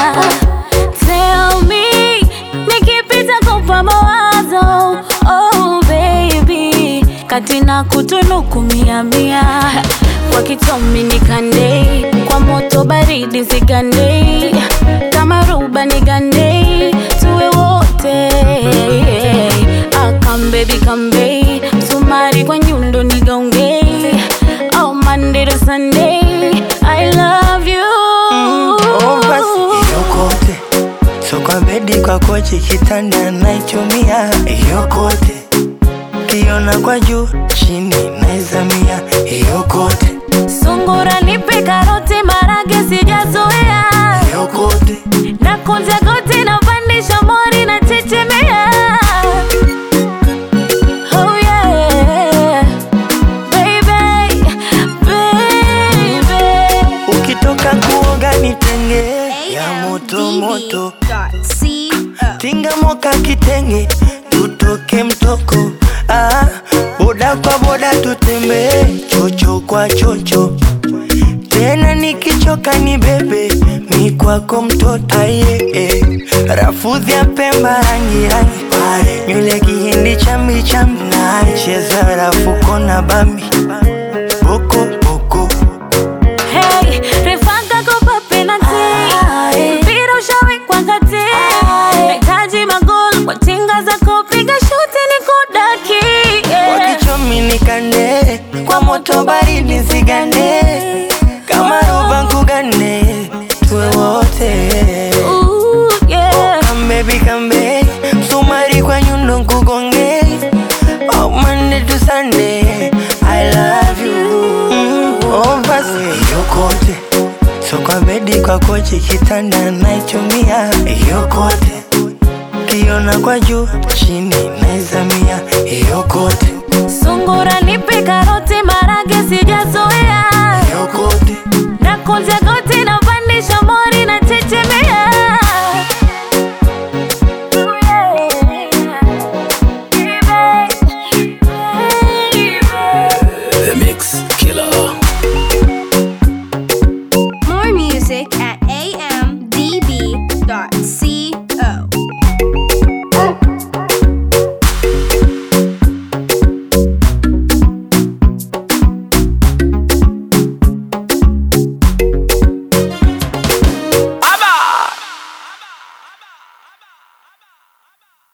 Tell me, nikipita kupa mawazo Oh baby, kati na kutunuku mia mia Kwa kitomi nikandei, kwa moto baridi zigandei Kama ruba nigandei, tuwe wote Ah, come baby come babe, msumari kwa nyundo nigaongei Oh Monday to Sunday, I love you Oh, basi yokote so kwa bedi kwa kochi kitanda naichumia yokote kiona kwa juu chini naizamia yokote Sungura nipe karoti marage sijazoea yokote na kunja goti na pandisha mori na chechemea Oh yeah Baby, baby ukitoka kuoga nitenge ya moto moto C tinga moka kitenge tutoke mtoko ah, boda kwa boda tutembee chocho kwa chocho tena nikichoka ni bebe mi kwako mtoto aye eh. rafudhi ya pemba rangi rangi nywele kihindi chambi chambi cheza rafuko na bambi boko boko Hey, refanga kopa penalty mpira ushawekwa kati nahitaji magoli kwa tinga zako piga shuti ni kudaki kwa yeah. kichomi nikande kwa moto baridi zigande kama roba nkugane tuwe wote Ooh, yeah. kambebi kambe msumari kwa nyundo nkugonge oh, Monday to Sunday I love you mm, oh, basi yokote so kwa bedi kwa kochi kitanda naichumia yokote kiona kwa juu chini naizamia yokote Sungura nipe karoti marage sijazoea yokote na kunja goti